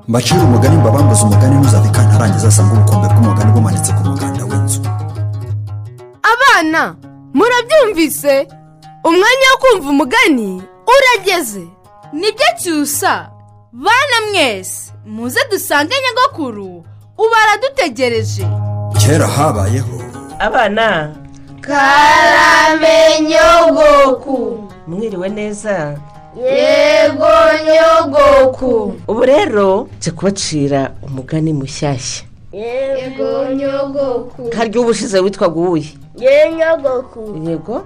mbacire umugani mbabambuze umugani ntuzabika ntarangiza asanga ubukombe bw'umugani bumanitse ku muganda w'inzu abana murabyumvise umwanya wo kumva umugani urageze nibyo cyusa bana mwese muze dusange nyagakuru ubu aradutegereje kera habayeho abana karame nyogoku mwiriwe neza yego nyogoku ubu rero nje kubacira umugani mushyashya yego nyogoku harya ubushize witwaga uwuye ye nyogoku yego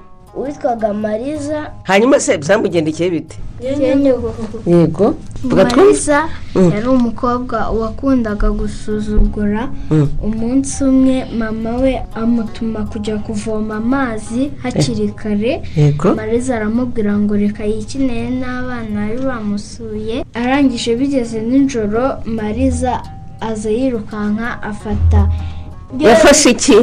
witwaga mariza hanyuma se byamugendekeye bite ye nyogoku yego vuga twumve marisa Mm. yari umukobwa wakundaga gusuzugura Mm. umunsi umwe mama we amutuma kujya kuvoma amazi hakiri kare yego mariza aramubwira ngo reka yikinire n'abana bari bamusuye arangije bigeze nijoro mariza aza yirukanka afata yafashe iki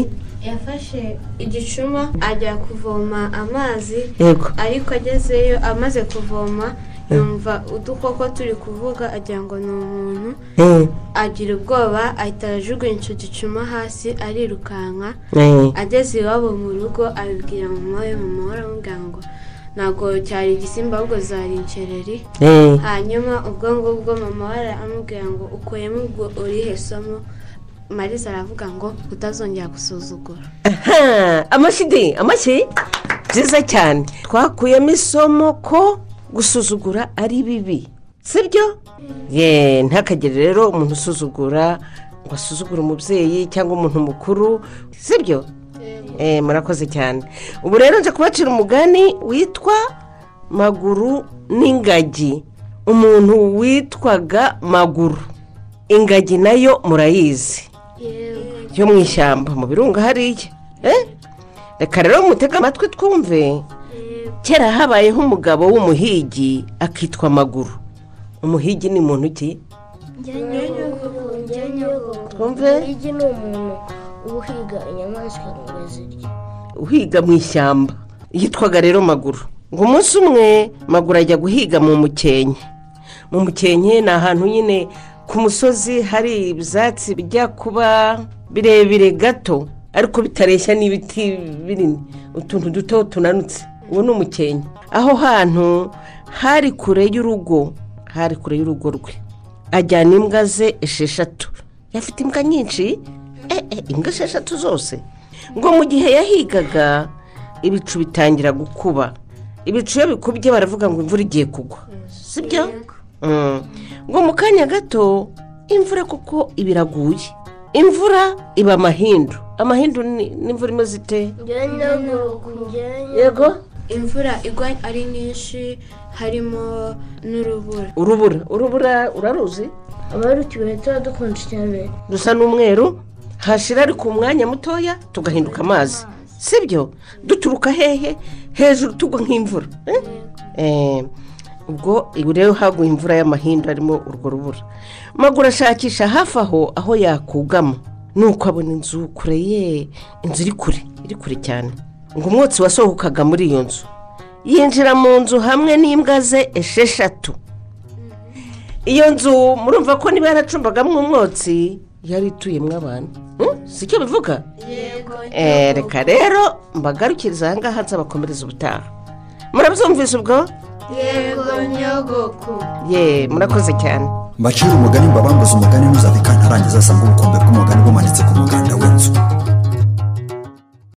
yafashe igicuma ajya kuvoma amazi yego ariko agezeyo amaze kuvoma yumva udukoko turi kuvuga agira ngo ni umuntu Eh, agira ubwoba ahita arajugunya icyo gicuma hasi arirukanka eh. ageze iwabo mu rugo abibwira mama we mama we aramubwira ngo ntabwo cyari igisimba ahubwo zari incereri Eh, hanyuma ubwo ngubwo mama we aramubwira ngo ukuyemo ubwo urihe somo mariza aravuga ngo utazongera gusuzugura aha, amashyi amashyi byiza cyane twakuyemo isomo ko gusuzugura ari bibi sibyo ye ntakagere rero umuntu usuzugura ngo asuzugure umubyeyi cyangwa umuntu mukuru sibyo Eh, murakoze cyane ubu rero nje kubacira umugani witwa maguru n'ingagi umuntu witwaga maguru ingagi nayo murayizi yo mu ishyamba mu birunga hariya Eh? reka rero mutege amatwi twumve kera habayeho umugabo w'umuhigi akitwa maguru umuhigi ni muntu ki Twumve. igi ni umuntu uba uhiga inyamaswa ngo zirye uhiga mu ishyamba yitwaga rero maguru ngo umunsi umwe maguru ajya guhiga mu mukenke mu mukenke ni ahantu nyine ku musozi hari ibyatsi bijya kuba birebire gato ariko bitareshya n'ibiti binini utuntu duto tunanutse uwo ni umukenke aho hantu hari kure y'urugo hari kure y'urugo rwe ajyana imbwa ze esheshatu yafite imbwa nyinshi eh, eh, imbwa esheshatu zose ngo mu gihe yahigaga ibicu bitangira gukuba ibicu iyo bikubye baravuga ngo imvura igiye kugwa sibyo Mm. ngo mu kanya gato imvura kuko iba iraguye imvura iba amahindu amahindu ni- n'imvura imeze ite ye nyogoku ye yego imvura igwa ari nyinshi harimo n'urubura urubura urubura uraruzi abarukiwe tuba dukonje cyane rusa n'umweru hashira ariko umwanya mutoya tugahinduka amazi sibyo duturuka hehe hejuru tugwa nk'imvura eh? Eh, ubwo ubu rero haguye imvura y'amahindu harimo urwo rubura maguru ashakisha hafi aho aho yakugama nuko abona inzu kure ye inzu iri kure iri kure cyane ngo umwotsi wasohokaga muri iyo nzu yinjira mu nzu hamwe n'imbwa ze esheshatu iyo nzu murumva ko niba yaracumbagamo umwotsi yari ituyemo abantu Hmm? si cyo bivuga Eh, reka rero mbagarukiriza aha ngaha nzabakomereza ubutaha murabyumvise ubwo yego nyogoku ye murakoze cyane mbacire umugani mbabambuze umugani ntuzabika ntarangiza asanga ubukombe bw'umugani bumanitse ku muganda